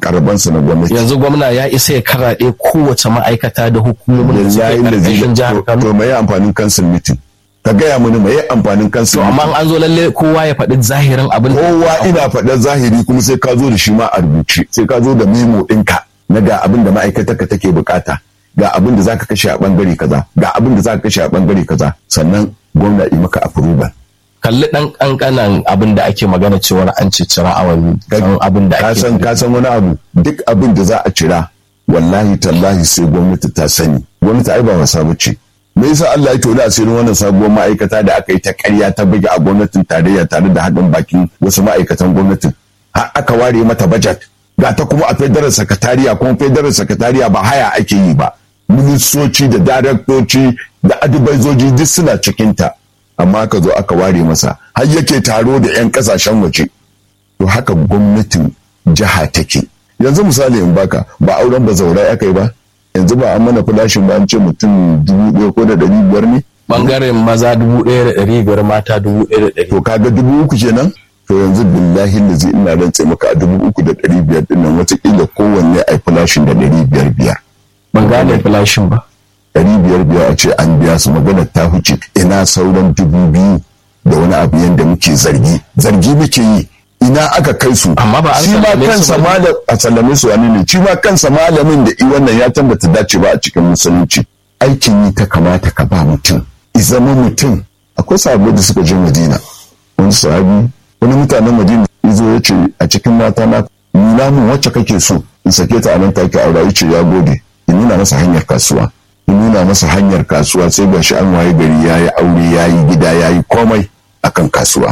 makarabansu na gwamnati yanzu gwamna ya isa ya karaɗe kowace ma'aikata da hukumomin da suke yayin da ƙarƙashin jihar zai Kano to mai amfanin kansil mitin ka gaya mini mai amfanin kansil to amma an zo lalle kowa ya faɗi zahirin abin da kowa ina faɗar zahiri kuma sai ka zo da shi ma a rubuce sai ka zo da memo ɗinka na ga abin da ma'aikatarka take bukata ga abin da zaka kashe a bangare kaza ga abin da zaka kashe a bangare kaza sannan gwamna yi maka approval kalli ɗan ƙanƙanan abin da ake magana cewar an cicira a wani ɗan abin da ka ake san ka san wani abu duk abin da za a cira wallahi tallahi sai gwamnati ta sani gwamnati ai ba wasa bace me yasa Allah ya tona asirin wannan sabuwar ma'aikata da aka yi ta ƙarya ta buga a gwamnatin tarayya tare da haɗin bakin wasu ma'aikatan gwamnatin har aka ware mata budget ga ta kuma a federal secretariat kuma federal secretariat ba haya ake yi ba ministoci da daraktoci da adibaizoji duk suna cikinta amma aka zo aka ware masa har yake taro da 'yan kasashen waje to haka gwamnatin jiha take yanzu misali in baka ba auren ba zaurai aka yi ba yanzu ba an mana flashin ba an ce mutum dubu ɗaya ko da ɗari biyar ne bangaren maza dubu ɗaya da ɗari biyar mata dubu ɗaya da ɗari to kaga dubu uku kenan to yanzu billahi da zai ina rantse maka a dubu uku da ɗari biyar ɗin nan wataƙila kowanne a yi flashin da ɗari biyar biyar ban gane filashin ba ɗari biyar biyar a ce an biya su magana ta huce ina sauran dubu biyu da wani abu yadda muke zargi zargi muke yi ina aka kai su Amma ba an shi ma sallame su kansa ba. malam a sallame su wani ne shi ma kansa malamin da i wannan ya tambata dace ba a cikin musulunci aikin yi ta kamata ka ba mutum i zama mutum akwai sahabbai da suka je madina wani sahabi wani mutanen madina izo ya ce a cikin mata na nuna min wacce kake so in sake ta a nan take aura ya ce ya gode in nuna masa hanyar kasuwa in nuna masa hanyar kasuwa sai ga shi an waye gari ya yi aure ya yi gida ya yi komai akan kasuwa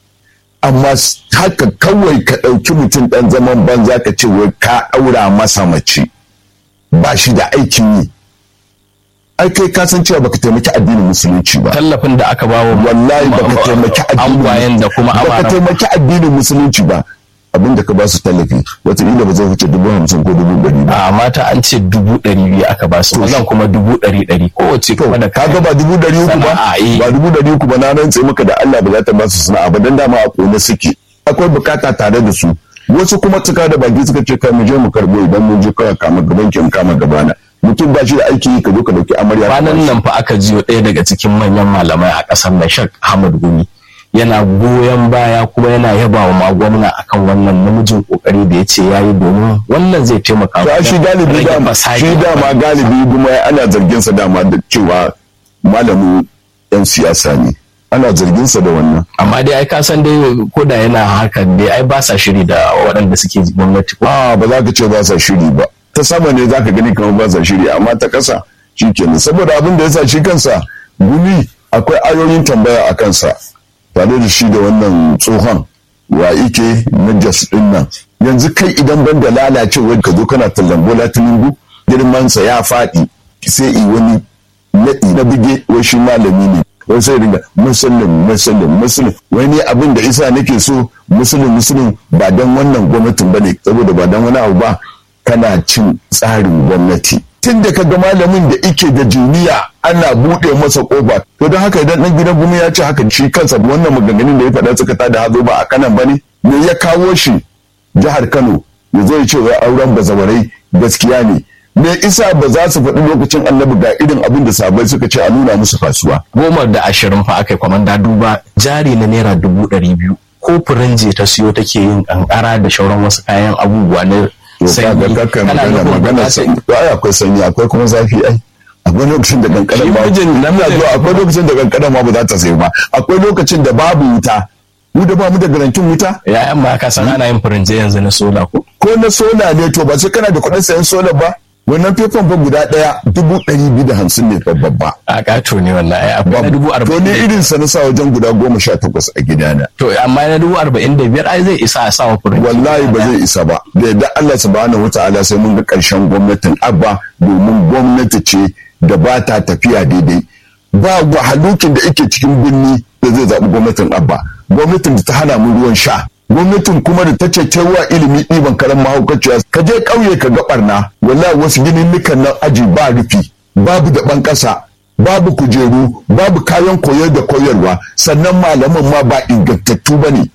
amma s- haka kawai ka ɗauki mutum ɗan zaman banza ka ce wai ka ɗaura masa mace ba shi da aikin yi ai kai ka san cewa baka taimaki addinin musulunci ba tallafin da aka bawa wallahi baka taimaki addinin angwayen da kuma baka amara taimaki addinin musulunci ba abin da ka ba su tallafi wataƙila ba zai wuce dubu hamsin ko dubu ɗari ba a mata an ce dubu ɗari biyu aka ba su mazan kuma dubu ɗari ɗari kowace kuma da ka ga ba dubu ɗari uku ba Sana'a, eh. ba dubu ɗari uku ba na rantse maka da Allah ba za ta ba su sana'a ba dan dama a kone suke akwai bukata tare da su wasu kuma suka da baki suka ce kai mu je mu karbo idan mun je kawai kama gaban ki kama gabana mutum ba shi da aiki yi ka zo ka dauki amarya ka kwanan bashi. nan fa aka jiyo ɗaya daga cikin manyan malamai a ƙasar nan Sheikh Ahmad Gumi yana goyon baya kuma yana yaba wa ma gwamna akan wannan namijin kokari da ya ce ya yi domin wannan zai taimaka to shi galibi rage dama fasadi. shi dama galibi kuma ana zargin sa dama da cewa malamin yan siyasa ne ana zargin sa da wannan amma dai ai ka san dai ko da yana haka dai ai ba sa shiri da waɗanda suke gwamnati ko a ba za ka ce ba sa shiri ba ta sama ne za ka gani kamar ba sa shiri amma ta ƙasa shi kenan saboda abin da ya sa shi kansa gumi akwai ayoyin tambaya a kansa tare da shi da wannan tsohon wa ike na jas din nan yanzu kai idan ban da lalacewar ka zo kana tallan bola tinubu girmansa ya faɗi sai i wani naɗi na buge wai shi malami ne wai sai ringa musulun musulun musulun wai ni abin da isa nake so musulun musulun ba don wannan gwamnatin ba ne saboda ba don wani abu ba kana cin tsarin gwamnati tun da ka ga malamin da ike da jiniya ana buɗe masa ƙofa to don haka idan ɗan gidan gumi ya ce haka shi kansa wannan maganganun da ya faɗa suka tada hazo ba a kanan ba ne me ya kawo shi jihar kano ya zo ya ce wai auren bazawarai gaskiya ne me isa ba za su faɗi lokacin annabi ga irin abin da sabai suka ce a nuna musu kasuwa goma da ashirin fa aka yi kwamanda duba jari na naira dubu ɗari biyu ko furinje ta siyo take yin kankara da shauran wasu kayan abubuwa na to sanyi kaga kakkan Kana magana nufin magana ba za sanyi to ai akwai sanyi akwai kuma zafi ai akwai lokacin da kankara Shi ma mijin- Ina zuwa, akwai lokacin da kankara ma ba za ta sayi ba akwai lokacin da babu wuta mu da ba mu da garantin wuta ya'yan ma ka san ana yin furinje yanzu na sola ko ko na sola ne to ba sai kana da kuɗin sayan sola ba wannan fefan fa guda ɗaya dubu ɗari biyu da hamsin ne fa babba a kato ne wannan ai akwai na dubu to arba'in ni da- irin sa na sa wajen guda goma sha takwas a gidana to amma na dubu arba'in da biyar ai zai isa a sawa furinje wallahi ba zai isa ba da yadda Allah subhanahu wata'ala sai mun ga ƙarshen gwamnatin abba domin gwamnati ce da ba ta tafiya daidai ba wahalukin da yake cikin birni da zai zaɓi gwamnatin abba gwamnatin da ta hana mu ruwan sha gwamnatin kuma da ta ce wa ilimi ɗiban karen mahaukaciya ka je ƙauye ka ga ɓarna wallahi wasu ginin nan aji ba rufi babu da ɓan ƙasa babu kujeru babu kayan koyar da koyarwa sannan malaman ma ba ingantattu ba ne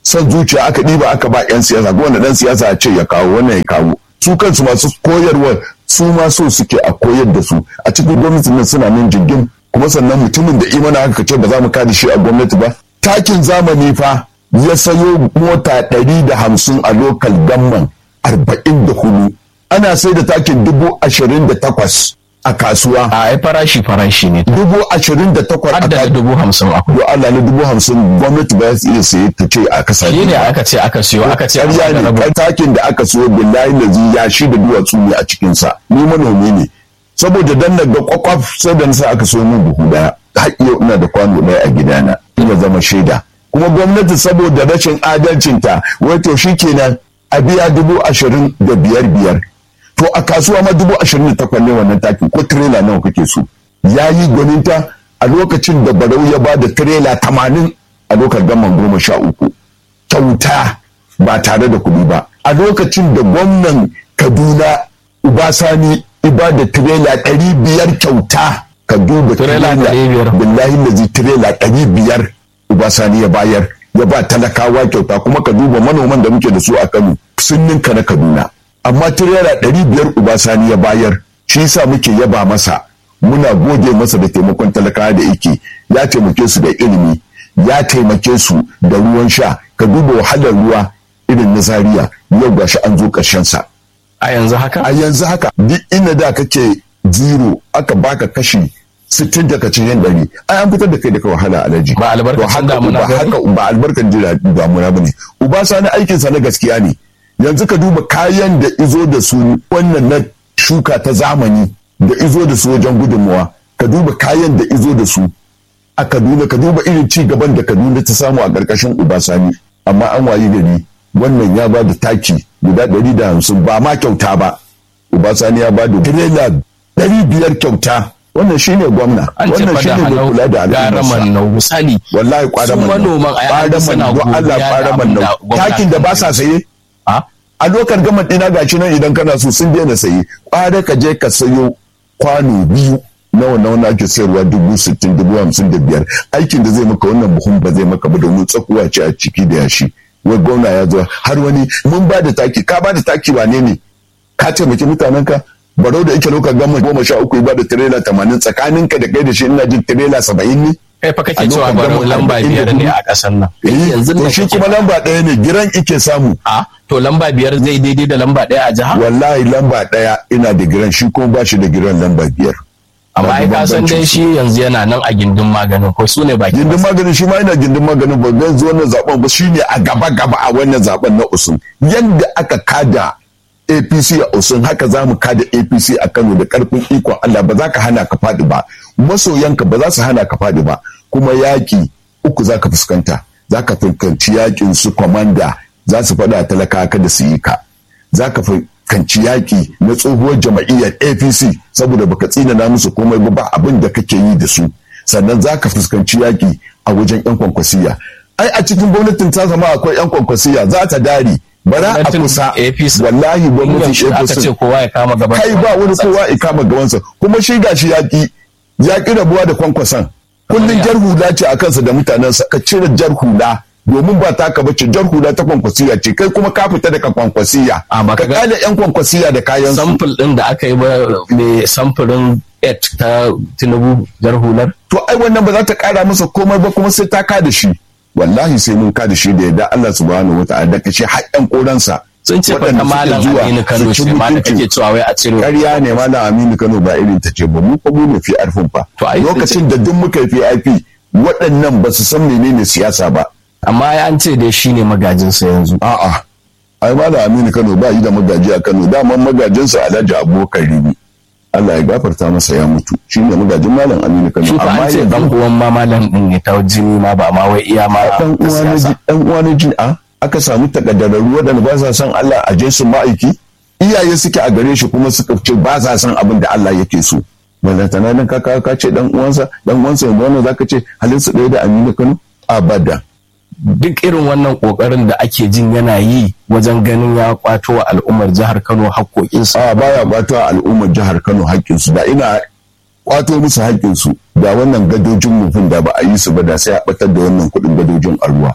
son zuciya aka ɗiba aka ba 'yan siyasa ko wanda ɗan siyasa a ce ya kawo wannan ya kawo su kansu masu koyarwa su ma so suke a koyar da su a cikin gwamnatin nan suna nan jirgin kuma sannan mutumin da imana aka ce ba za mu kada shi a gwamnati ba takin zamani fa ya sayo mota ɗari da hamsin a lokal gamman arba'in da hudu ana sai da takin dubu ashirin da takwas a kasuwa a ai farashi farashi ne dubu ashirin da takwas a har da kasuwa dubu hamsin akwai do Allah na dubu hamsin gwamnati ba za iya saye ta ce a kasa shi ne aka ce aka siyo aka ce ƙarya aka ne rabu kan takin da aka siyo billahi lazi ya shi da duwatsu ne a cikinsa ni manomi ne saboda dan na ga kwakwaf sai da nasa aka siyo min buhu daya har yau ina da kwano daya a gidana ina zama shaida kuma gwamnati saboda rashin adalcinta wai to shikenan a biya dubu ashirin da biyar biyar to a kasuwa ma dubu ashirin da takwas ne wannan takin ko tirela nawa kake so ya yi gwaninta a lokacin da barau ya ba da tirela tamanin a lokacin gaman goma sha uku kyauta ba tare da kuɗi ba a lokacin da gwamnan kaduna ubasani iba da tirela ɗari biyar kyauta ka duba Tirela ɗari biyar. billahi lazi tirela ɗari biyar ubasani ya bayar ya ba talakawa kyauta kuma ka duba manoman da muke da su a kano sun ninka na kaduna amma tirela ɗari biyar ubasani ya bayar shi yasa muke yaba masa muna gode masa da taimakon talakawa da yake ya taimake su da ilimi ya taimake su da ruwan sha ka duba wahalar ruwa irin na zaria yau gashi an zo ƙarshen sa a yanzu haka a yanzu haka duk inda da kake zero aka baka kashi sittin daga cikin ɗari ai an fitar da kai daga wahala alaji Ba albarkacin To haka- damuna ba ba ne? haka ba albarkacin jira- damuna bane uba sani aikin sa na gaskiya ne yanzu ka duba kayan da izo da su wannan na shuka ta zamani da izo da su wajen gudunmawa ka duba kayan da izo da su a Kaduna ka duba irin ci gaban da Kaduna ta samu a ƙarƙashin Ubasani amma an wayi gari wannan ya ba da taki guda ɗari da hamsin ba ma kyauta ba Ubasani ya ba da tirela ɗari biyar kyauta wannan shine gwamna an ce wannan fa da shine mai halau kula da gara al'ummarsa manau misali wallahi su kwadaman manoman a yayin suna don Allah godiya da kwadaman abin da nan gwamna takin da ba sa saye a a lokar gama ɗina gashi nan idan kana so sun daina saye kwada ka je ka sayo kwano biyu na wannan wani ake sayarwa dubu sittin dubu hamsin da biyar aikin da zai maka wannan buhun ba zai maka ba domin tsakuwa ce a ciki da yashi wai gwamna ya zo har wani mun ba da taki ka ba da taki wane ne ka taimaki mutanen ka barau da yake lokar gama goma sha uku ya ba da tirela tamanin tsakaninka da kai da shi ina jin tirela saba'in ne kai fa kake A cewa lokacin baro gama lamba arba'in da biyar ne hudu. a ƙasar nan Eh, yanzu to da shi kake kuma lamba ɗaya ne giran ike samu a to lamba biyar zai daidai da lamba ɗaya a jiha wallahi lamba ɗaya ina da giran shi kuma ba shi da giran lamba biyar amma ai ka san dai shi yanzu yana nan a gindin maganin ko su ne baki gindin maganin shi ma ina gindin maganin ba zan zo wannan zaben ba shine a gaba gaba a wannan zaben na usun yadda aka kada apc a usun haka za mu kada apc a kano da karfin ikon allah ba za ka hana ka faɗi ba masoyanka ba za su hana ka faɗi ba kuma yaƙi uku za ka fuskanta za ka fuskanci yaƙin su kwamanda za su faɗa talaka kada su yi ka za ka fuskanci yaƙi na tsohuwar jama'iyyar apc saboda baka tsinana musu komai ba ba abin da kake yi da su sannan za ka fuskanci yaƙi a wajen 'yan kwankwasiya ai a cikin gwamnatin ta zama akwai 'yan kwankwasiya za ta dare bara a Gwamnatin kusa APC. wallahi gwamnatin yaushe aka apc ce kowa ya kama gaban kai ba wani kowa ya kama gabansa kuma shi gashi yaƙi yaƙi rabuwa da kwankwason kullum ya. jar hula ce a kansa da mutanensa ka cire jar hula domin ba taka bace jar hula ta kwankwasiya ce kai kuma ka fita daga kwankwasiya A, ba ka ka ga- kale yan kwankwasiya da kayan su samfur din da aka yi ba mai samfurin et ta tinubu jar hular to ai wannan ba za ta kara masa komai ba kuma sai ta ka da shi wallahi sai mun ka da shi da yadda Allah subhanahu wataala da kace har yan koransa sun ce fa waɗanda ta suke malam zuwa aminu kano su ci ce ma da mutuncin- kake cewa wai a cire ƙarya ne malam Aminu Kano ba irin ta ce ba mu fa mu ne fi arfin fa To, ai, lokacin da duk muka yi PIP waɗannan ba su san menene siyasa ba amma ya an ce dai shine magajinsa yanzu a'a ai malam Aminu Kano ba yi da magaji a Kano daman magajinsa Alhaji Abubakar Ribi Allah ya gafarta masa ya mutu shine magajin malam Aminu Kano shi fa amma an ce dan yanzu uwan ma malam din ne ta jini ma ba ma wai iya ma dan ta uwa na siyasa. ji dan uwa na ji a aka samu takaddararru waɗanda ba sa son Allah a je su ma'aiki iyaye suke a gare shi kuma suka ce ba sa son abin da Allah yake so balantana nan ka ka ka ce dan uwansa dan uwansa yanzu wannan zaka ce halin su ɗaya da Aminu Kano abada duk irin wannan kokarin da ake jin yana yi wajen ganin ya kwato wa al'ummar jihar Kano haƙoƙinsu a baya kwato a al'ummar jihar Kano haƙƙinsu da ina kwato musu haƙƙinsu da wannan gadojin mufin da ba a yi su ba da sai a batar da wannan kuɗin gadojin a ruwa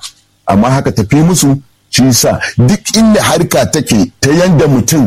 amma haka tafi musu shi sa duk inda harka take ta yanda mutum